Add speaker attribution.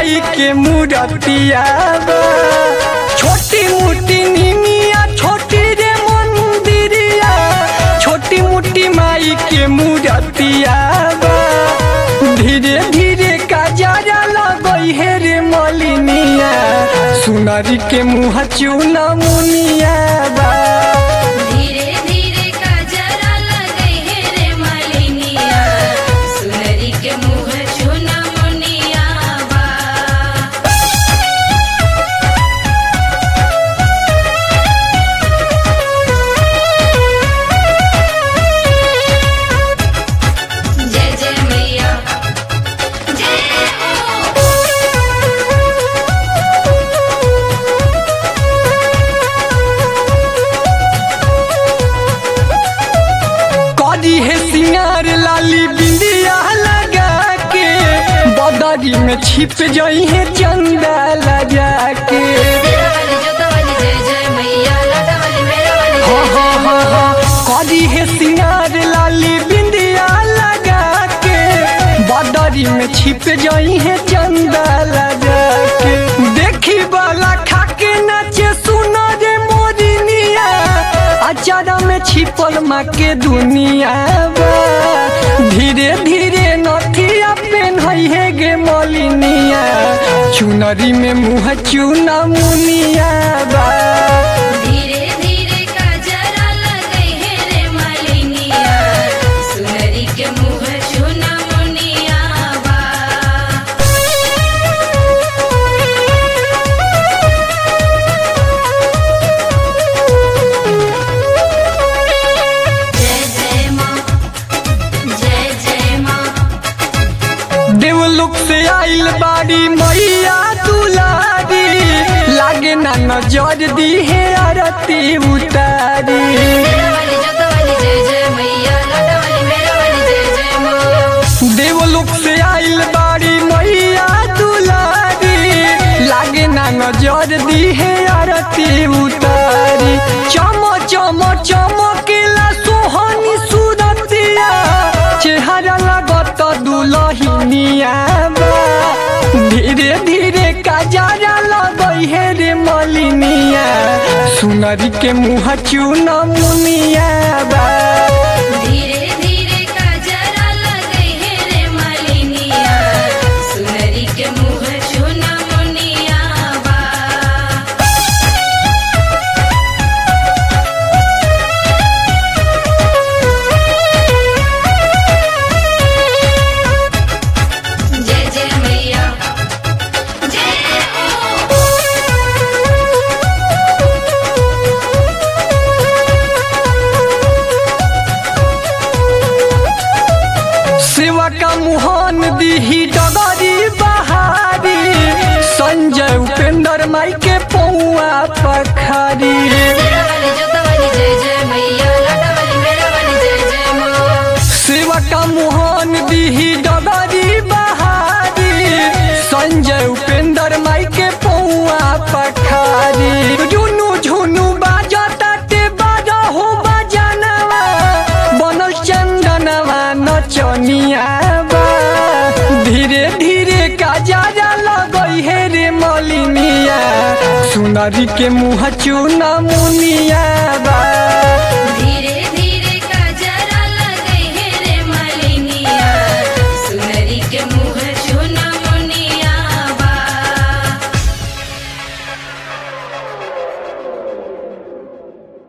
Speaker 1: माई के मूर्तिया बा छोटी मोटी निमिया छोटी रे मंदिरिया छोटी मोटी माई के मूर्तिया बा धीरे धीरे काजरा लगई हे रे मलिनिया सुनरी के मुँह चूना मुनिया बा
Speaker 2: धीरे धीरे काजरा लगे हे रे मालिनिया सुनरी के मुँह चुना मुनिया बा जय जय मैया जय
Speaker 1: करी है सिंगार लाली बिंदिया लगा के बदरी में छिप जई है चंदा लगा के
Speaker 2: तेरा वाली जोता वाली जय जय मैया लाटा वाली मेरा वाली
Speaker 1: हा
Speaker 2: जय
Speaker 1: हा
Speaker 2: जय
Speaker 1: हा हा करी है सिंगार लाली बिंदिया लगा के बदरी में छिप जई है चंदा लगा के देखी वाला खाके नाचे सुनो रे मोरिनिया अचारा में छिपल माँ के दुनिया बा धीरे धीरे नथिया पेन है गे मलिनिया चुनरी में मुँह चूना मुनिया बा
Speaker 2: धीरे धीरे काजरा लगे हे रे मालिनिया सुनरी के मुँह चुना मुनिया बा जय जय माँ जय जय माँ
Speaker 1: देवलोक से आइल बाड़ी मैया दुलारी लागे ना नजर दी है आरती उतारी
Speaker 2: तेरा वाली जोता वाली जय जय मैया लाटा वाली मेरा वाली जय जय माँ
Speaker 1: देवलोक से आइल बाड़ी मैया दुलारी लागे ना नजर दी है आरती उतारी चम चम चमकेला सोहनी सूरतिया चेहरा लगत दुलहिनिया बा धीरे धीरे काजरा लगई हे रे मलिनिया सुनरी के मुँह चूना मुनिया बा
Speaker 2: धीरे धीरे काजरा लगे हे रे मालिनिया सुनरी के मुँह चुना मुनिया बा जय जय मैया जय
Speaker 1: सेवा का मुहान दीही डगरी बहारी संजय उपेंद्र माई के पौआ पखारी
Speaker 2: तेरा वाली जोता वाली जय जय मैया लाटा वाली मेरा वाली जय जय माँ
Speaker 1: सेवा का मुहान दीही डगरी बहारी संजय उपेंद्र माई के पौआ पखारी झुनु झुनु बाजता ते बाजा हो बजानवा बनल चंदनवा नचनिया बा धीरे धीरे काजरा लगई हे रे मलिनिया सुनरी के मुँह चूना मुनिया बा